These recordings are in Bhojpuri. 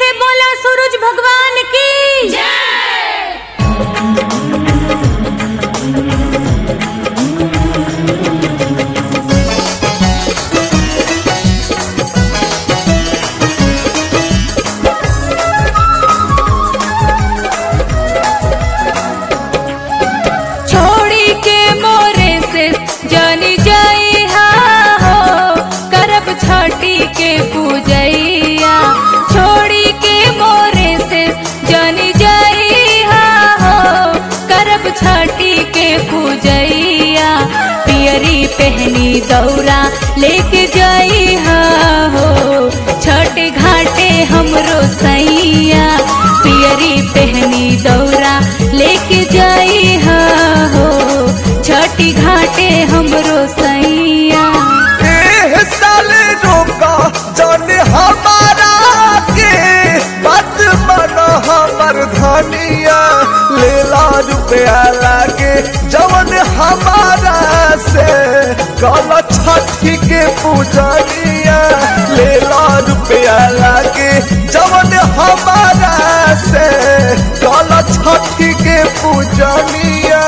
बोला सूरज भगवान की छोड़ी के मोरे से जानी जाई हा हो करब छठी के पूजैया छोड़ी के मोरे से जानी जाई हा हो करब छठी के पूजैया पियरी पहनी दौरा लेके जाई हा हो छठ घाटे हमरो सैया पियरी पहनी दौरा लेके जाई हा हो छठी घाटे हमरो सैया एह साले रोका जाने हमारा के बात माना हमर धनिया लेला रुपया लागे जवन हमारा से कल छठी के पूजनिया लेला रुपया लागे जवन हमारा से कल छठी के पूजनिया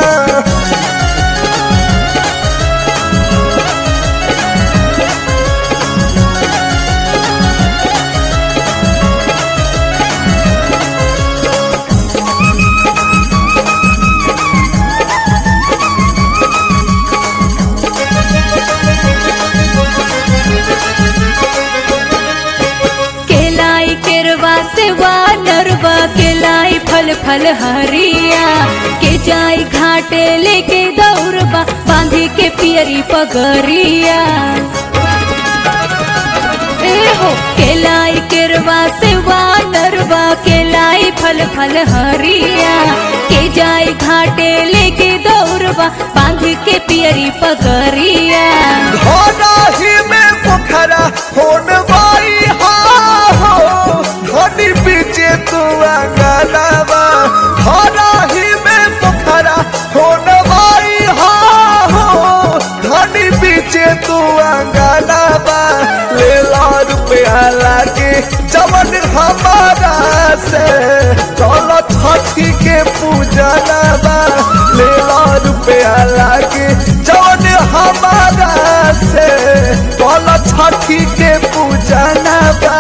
केलाई केरवा सेवा नरवा केलाई फल फल हरिया के जाई घाटे लेके दौड़बा बांधी के पियरी पगरिया ए हो केलाई केरवा सेवा नरवा केलाई फल फल हरिया के जाई घाटे लेके दौड़बा बांधी के पियरी पगरिया धनाही में पोखरा होन बाई हा हो धनी बीचे तू अंगनावा धनाही में पोखरा होन बाई हा हो धनी बीचे तू अंगनावा ले ला रुपया लागे जवन हमारा से कल छठी के पूजनवा ले ला रुपया लागे जवन हमारा से कल छठी के पूजनवा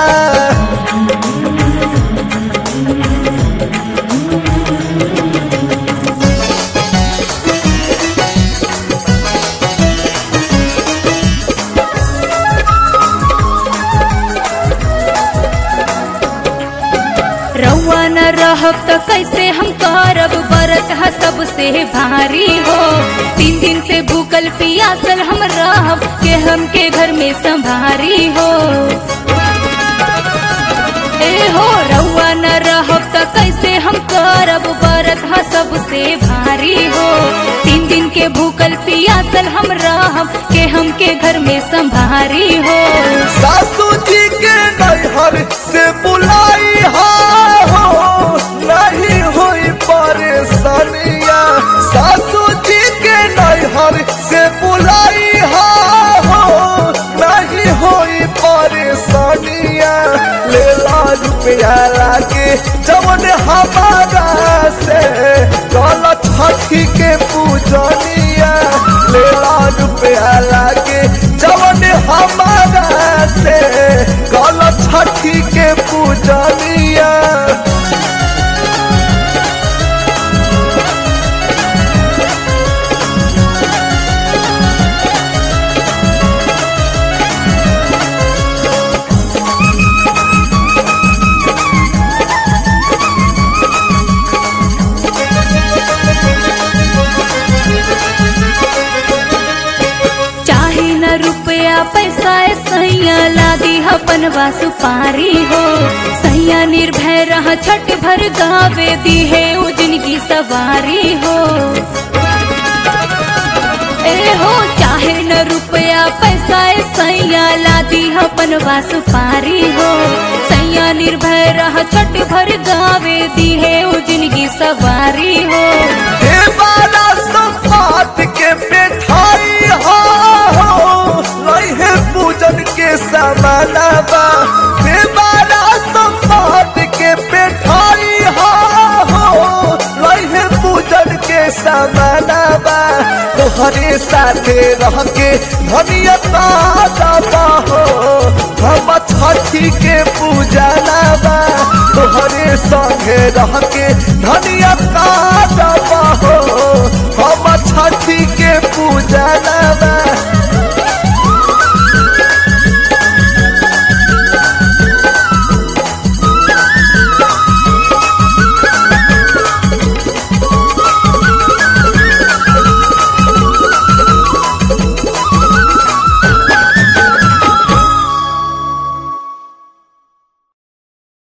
रउआ न रहब त कैसे हम करब बरत ह सबसे भारी हो तीन दिन से भूखल पियासल हम रहब के हमके घर में संभारी हो ए हो रउआ न रहब त कैसे हम करब बरत ह सबसे भारी हो तीन दिन के भूखल पियासल हम रहब के हमके घर में संभारी हो सासू जी के नैहर से बुलाई हा हो नहीं हुई परेशानिया सासू जी के नैहर से बुलाई हा हो नहीं हुई परेशानिया ले ला रुपया लागे जवन हमारा से कल छठी के पूजनिया ले ला रुपया लागे जवन हमारा से कल छठी के पूजनिया चाहे न रुपया पैसा ए सैया लादी अपन सुपारी हो सैया निर्भय रह छठ भर गावे दी है उजन की सवारी हो ए हो चाहे न रुपया पैसा ए सैया लादी अपन सुपारी हो सैया निर्भय रह छठ भर गावे दी है उजन की सवारी हो हे बाला संपात के बैठाई हो लइहे पूजन के समानवा हे बाला संपात तोहरे साथे रह के धनिया ताजा हो हम छठी के पूजा बा तोहरे संगे रह के धनिया ताजा हो हम छठी